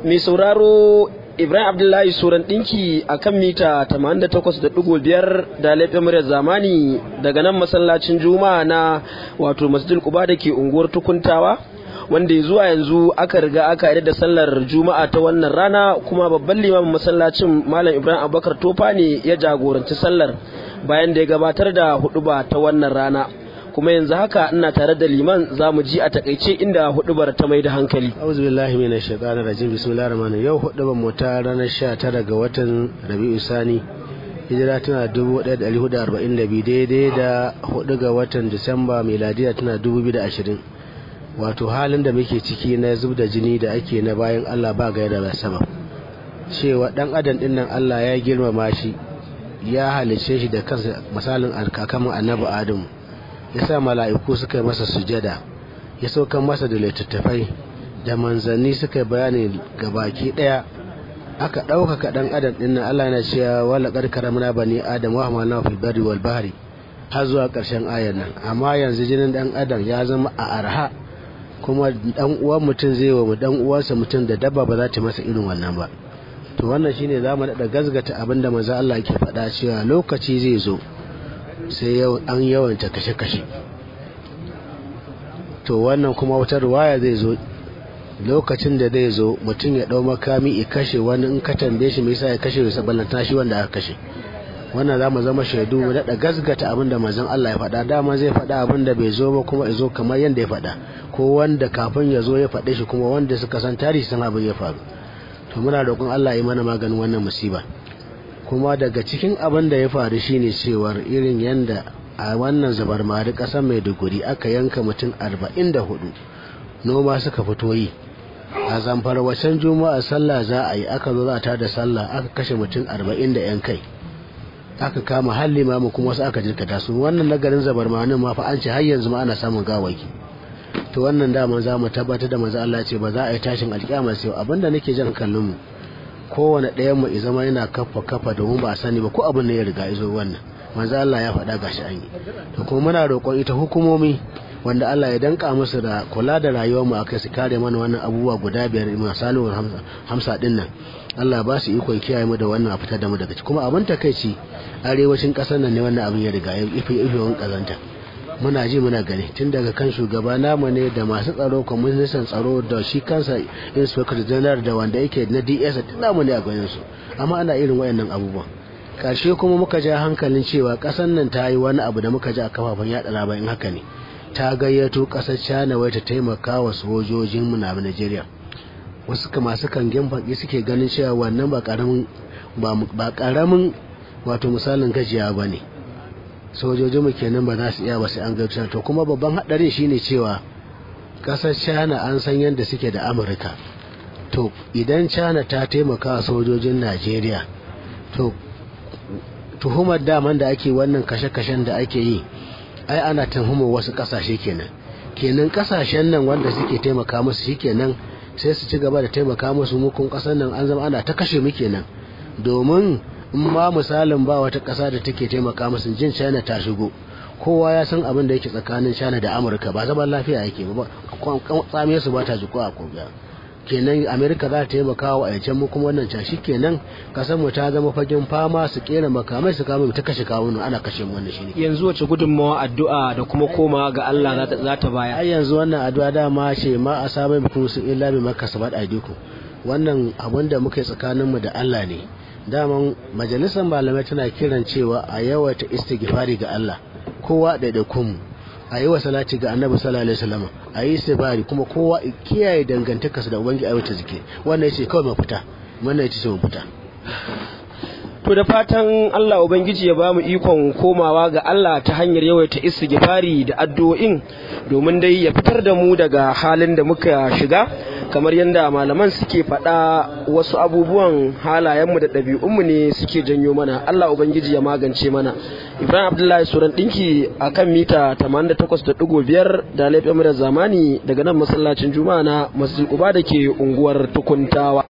mai sauraro Ibrahim Abdullahi Suran ɗinki a kan mita 88.5 da laifin muryar zamani daga nan masallacin Juma'a na wato Masjid Quba da ke unguwar Tukuntawa wanda zuwa yanzu aka riga aka yi da sallar Juma'a ta wannan rana kuma babban limamin masallacin Malam Ibrahim Abubakar Tofa ne ya jagoranci sallar bayan da ya gabatar da huduba ta wannan rana. kuma yanzu haka ina tare da liman za mu ji a takaice inda hudubar ta mai da hankali. auzu billahi mina shaitanir rajim bismillahir rahmanir yau hudubar mu ta ranar 19 ga watan Rabi'u Sani hijira tana 1442 daidai da 4 ga watan Disamba miladiya tana 2020 wato halin da muke ciki na zub da jini da ake na bayan Allah ba gaira ba sama cewa dan adam din nan Allah ya girmama shi ya halice shi da kansa misalin alkakamin annabi Adamu ya sa mala'iku suka yi masa sujada ya saukan masa da littattafai da manzanni suka yi bayani ga baki ɗaya aka ɗaukaka ɗan adam ɗin nan Allah yana cewa wala ƙarƙara muna bani adam wa hamana fil barri wal bahri har zuwa ƙarshen ayar nan amma yanzu jinin ɗan adam ya zama a arha kuma ɗan uwan mutum zai wa ɗan uwansa mutum da dabba ba za ta masa irin wannan ba to wannan shine za mu daɗa gazgata abin da manzo Allah ke faɗa cewa lokaci zai zo sai an yawanta kashe-kashe to wannan kuma wata ruwaya zai zo lokacin da zai zo mutum ya ɗau makami ya kashe wani in ka tambaye shi mai sa ya kashe ya ballanta shi wanda aka kashe wannan za mu zama shaidu mu daɗa gasgata abin da mazan Allah ya faɗa dama zai faɗa abin da bai zo ba kuma ya zo kamar yadda ya faɗa ko wanda kafin ya zo ya faɗe shi kuma wanda suka san tarihi san abin ya faru to muna roƙon Allah ya mana maganin wannan musiba kuma daga cikin abin da ya faru shine cewar irin yadda a wannan zabar mari ƙasar maiduguri aka yanka mutum arba'in da hudu noma suka fito yi a zamfara wacan juma'a sallah za a yi aka zo za ta da sallah aka kashe mutum arba'in da yan kai aka kama har limamu kuma wasu aka jirkata su wannan nagarin zabar manin ma fa an ce har yanzu ma ana samun gawaki to wannan dama za mu tabbatar da maza Allah ce ba za a yi tashin alƙiyama sai abinda nake jan kallon mu kowane ɗayan mu zama yana kafa kafa domin ba a sani ba ko abin ne ya riga izo wannan manzo Allah ya faɗa gashi an yi to kuma muna roƙon ita hukumomi wanda Allah ya danka musu da kula da rayuwar mu akai su kare mana wannan abubuwa guda biyar misalin hamsa din nan Allah ba su ikon kiyaye mu da wannan a fitar da mu daga ciki kuma abin takeici arewacin ƙasar nan ne wannan abin ya riga ya ife ife wani kazanta muna ji muna gani tun daga kan shugaba namu ne da masu tsaro kwamishin tsaro da shi kansa inspector general da wanda yake na ds tun namu ne a ganin su amma ana irin wayannan abubuwan karshe kuma muka ja hankalin cewa kasan nan ta yi wani abu da muka ji a kafafen yada labarin haka ne ta gayyato kasar china wai ta taimaka wa sojojin mu na nigeria wasu masu kangen baki suke ganin cewa wannan ba karamin ba karamin wato misalin gajiya ba ne sojojinmu kenan ba za su iya ba sai an gautar to kuma babban hadarin shine cewa kasar china an san yadda suke da amurka to idan china ta taimaka sojojin najeriya to tuhumar daman da ake wannan kashe-kashen da ake yi ai ana tuhumar wasu kasashe kenan kenan kasashen nan wanda suke taimaka musu shikenan sai su ci gaba da taimaka musu mukun kasar nan an zama ana ta kashe mu kenan domin in ma misalin ba wata ƙasa da take taimaka musu jin china ta shigo kowa ya san abin da yake tsakanin china da amurka ba zaman lafiya yake ba tsamiyar su ba ta jiko a kogiya kenan amerika za ta taimaka wa ayyacen mu kuma wannan cashi kenan kasar mu ta zama fagen fama su kera makamai su kama ta kashe kawunan ana kashe mu wannan shine yanzu wace gudunmawa addu'a da kuma koma ga Allah za ta baya ai yanzu wannan addu'a dama ce ma a sabai bikin su illa bi makasabat aidiku wannan abin da muke tsakanin mu da Allah ne daman majalisar malamai tana kiran cewa a yawaita istighfari ga Allah kowa ɗaiɗaikun mu a yi wa salati ga annabi sallallahu alaihi wasallam a yi istighfari kuma kowa kiyaye dangantakarsa da ubangi a wata zike wannan yace kawai mafita wannan yace mafita To da fatan Allah Ubangiji ya bamu ikon komawa ga Allah ta hanyar yawaita istighfari da addu'o'in domin dai ya fitar da mu daga halin da muka shiga kamar yadda malaman suke faɗa wasu abubuwan halayenmu da ɗabi'unmu ne suke janyo mana Allah Ubangiji ya magance mana Ibrahim Abdullahi Suran ɗinki a kan mita 88.5 da laifin da zamani daga nan masallacin Juma'a na Masjid Uba da ke unguwar Tukuntawa.